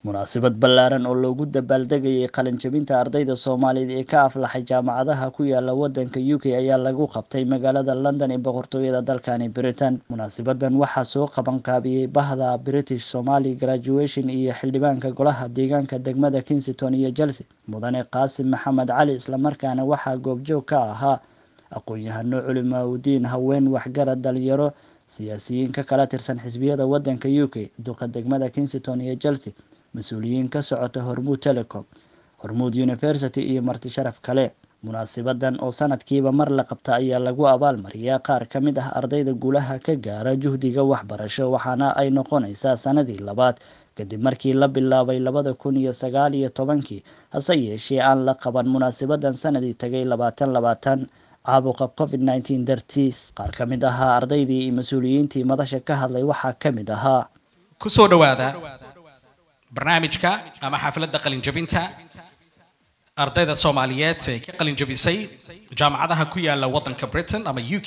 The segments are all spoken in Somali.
munaasabad ballaaran oo loogu dabaaldegayay qalinjabinta ardayda soomaaliyeed ee ka aflaxay jaamacadaha ku yaala wadanka u k ayaa lagu qabtay magaalada london ee boqortooyada dalkani britain munaasabadan waxaa soo qabanqaabiyey bahda british somali graduation iyo xildhibaanka golaha deegaanka degmada kingston iyo chelsea mudane qaasim maxamed cali islamarkaana waxaa goobjoog ka ahaa aqoon-yahano culimaaudiin haween waxgarad dhalinyaro siyaasiyiin ka kala tirsan xisbiyada wadanka u k duqa degmada kingston iyo chelsea mas-uuliyiin ka socota hormuud telecom hormuud university iyo marti sharaf kale munaasibadan oo sanadkiiba mar la qabta ayaa lagu abaalmariyaa qaar ka mid ah ardayda guulaha ka gaara juhdiga waxbarasho waxaana ay noqonaysaa sanadii labaad kadib markii la bilaabay labada kun iyo sagaal iyo tobankii hase yeeshee aan la qaban munaasabadan sanadii tagay labaatan labaatan caabuqa covid nneteen dartiis qaar ka mid ahaa ardaydii iyo mas-uuliyiintii madasha ka hadlay waxaa ka mid ahaa kusoo dhawaada barnaamijka ama xafladda qalinjabinta ardayda soomaaliyeed ee ka qalinjabisay jaamacadaha ku yaala waddanka britain ama u k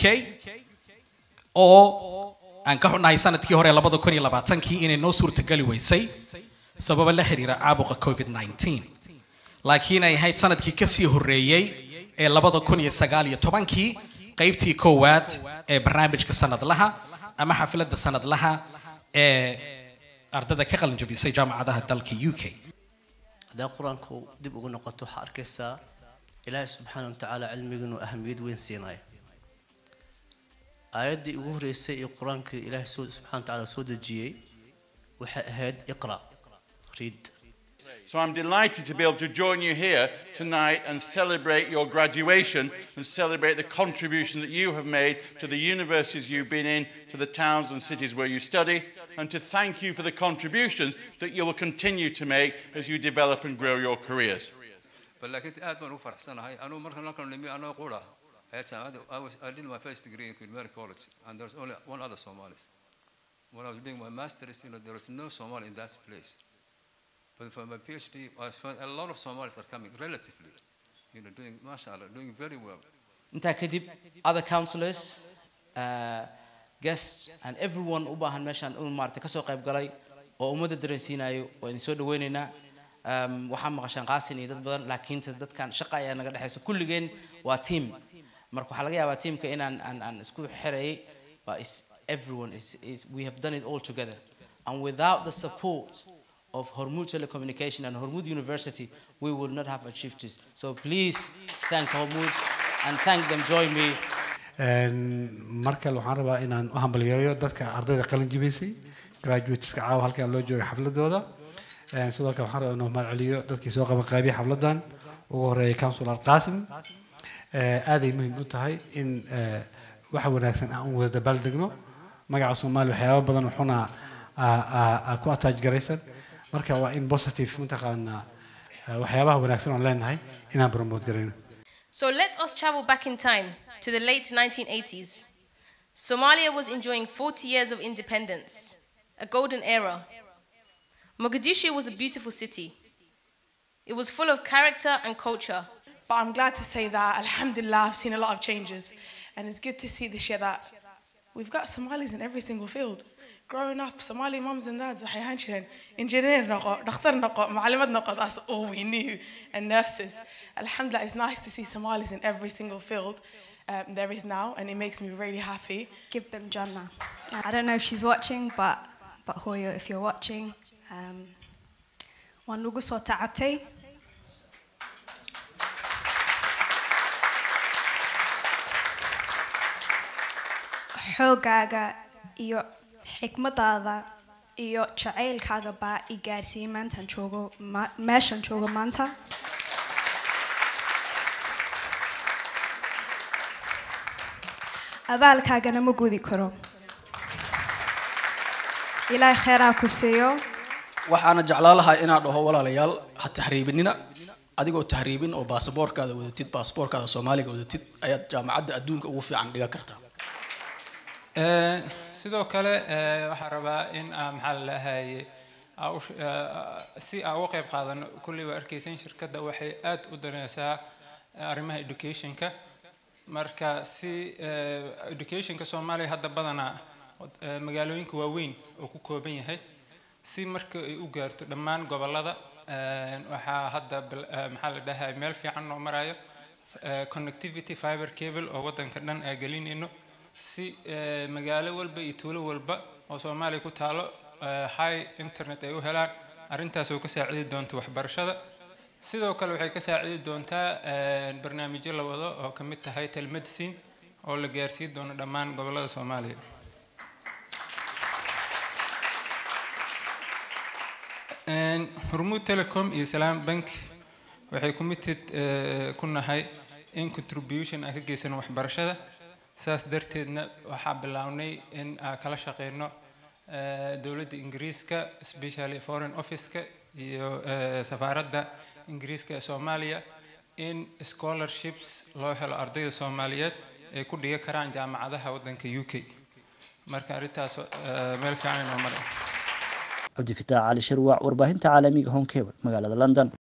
oo aan ka xunnahay sanadkii hore labada kun iyo labaatankii inay noo suurtageli weysay sababa la xiriira caabuqa covid nneteen laakiin ay ahayd sanadkii kasii horreeyey ee labada kun iyo sagaal iyo tobankii qaybtii koowaad ee barnaamijka sanadlaha ama xafladda sanadlaha ee ardada ka qalin jabisay jaamacadaha dalka u k haddaa qur-aanku dib ugu noqoto waxaa arkaysaa ilaahay subxaana wa tacaala cilmiga inuu ahamiyad weyn siinayo aayaddii ugu horreysay ee qur-aanka ilaahay soo subxana wa tacaala soo dejiyey waxay ahayd iqra read So I'm delighted to be able to join you here tonight and celebrate your graduation and celebrate the contribution that you have made to the universities you've been in, to the towns and cities where you study, and to thank you for the contributions that you will continue to make as you develop and grow your careers. لكن aad baan ugu faraxsanahay anuu marka halkan nimi anoo qura ayaa jaamacadda I was I did my first degree in Queen Mary College and there was only one other Somalis when I was doing my master's you know there was no Somali in that place but for my PhD I found a lot of Somalis are coming relatively you know doing mashallah doing very well intaa kadib other counselors uh, guests and everyone u baahan meeshaan uu maartay kasoo qayb galay oo ummadda dareensiinayo waa idin soo dhaweynaynaa um, waxaa maqashaan qaasin iyo dad badan laakiin dadkan shaqa ayaa naga dhexaysa kulligeen waa team marka waxaa laga yaabaa teamka inaan aan, aan isku xereeyay but is everyone is, is we have done it all together and without the support of Hormuz Telecommunication and Hormuz University, we will not have achieved this. So please thank Hormuz and thank them. Join me. mar kale waxaan rabaa inaan u hambaliyeeyo dadka ardayda qalin jibaysay graduateska caawa halkan loo jooga xafladooda sidoo kale waxaan rabaa inuu mahad celiyo dadkii soo qaban qaabiyay xafladan ugu horeeyay councilor qaasim aaday muhiim u tahay in waxa wanaagsan aan u wada dabaaldegno magaca soomaaliya waxyaaba badan wuxuuna ku attach garaysan marka waa in positive mataqaanaa waxyaabaha wanaagsan oon leenahay inaan promote garayno So let us travel back in time to the late 1980s. Somalia was enjoying 40 years of independence, a golden era. Mogadishu was a beautiful city. It was full of character and culture. But I'm glad to say that, Alhamdulillah, I've seen a lot of changes. And it's good to see this year that we've got Somalis in every single field. growing up, Somali moms and dads, engineer noqo, doctor noqo, معلمات noqo, that's all we knew, and nurses. Alhamdulillah, it's nice to see Somalis in every single field um, there is now, and it makes me really happy. Give them Jannah. I don't know if she's watching, but, but Hoyo, if you're watching, um, waan nagu soo tacabtay xoogaaga iyo xikmadaada iyo jacaylkaaga baa i gaarsiiyey maantaan joogo meeshaan joogo maanta abaalkaagana ma gudi karo ilaahay kheyraa ku siiyo waxaana jeclaan lahaa inaan dhaho walaalayaal ha tahriibinina adigoo tahriibin oo baasaboorkaada wadatid baasaboorkaada soomaaliga wadatid ayaad jaamacadda adduunka ugu fiican dhigan kartaa sidoo kale waxaan rabaa in maxaa la lahaye si aan uga qayb qaadano kulley waa arkeysan shirkadda waxay aad u daneysaa arrimaha educationka marka si educationka soomaaliya hadda badanaa magaalooyinka waaweyn oo ku kooban yahay si marka ay u gaarto dhammaan gobollada waxaa hadda maxaa la dhahay meel fiican noo marayo connectivity fiber cable oo waddanka dhan aa gelinayno si magaalo walba iyo tuulo walba oo soomaaliya ku taalo high internet ay u helaan arrintaas oo ka saacidi doonta waxbarashada sidoo kale waxay ka saacidi doontaa barnaamijyo la wado oo ka mid tahay telemedicine oo la gaarsiin doono dhammaan gobollada soomaaliya hormuud telecom iyo salaam bank waxay committed ku nahay in contribution aan ka geysano waxbarashada saas darteedna waxaa bilownay in aan kala shaqeyno dowladda ingiriiska especially foreign office-ka iyo safaaradda ingiriiska ee soomaaliya in scholarships loo helo ardayda soomaaliyeed ay ku dhiga karaan jaamacadaha waddanka u k marka arrintaas meel fiican inoo maray cabdifitaax cali shirwac warbaahinta caalamiga home cable magaalada london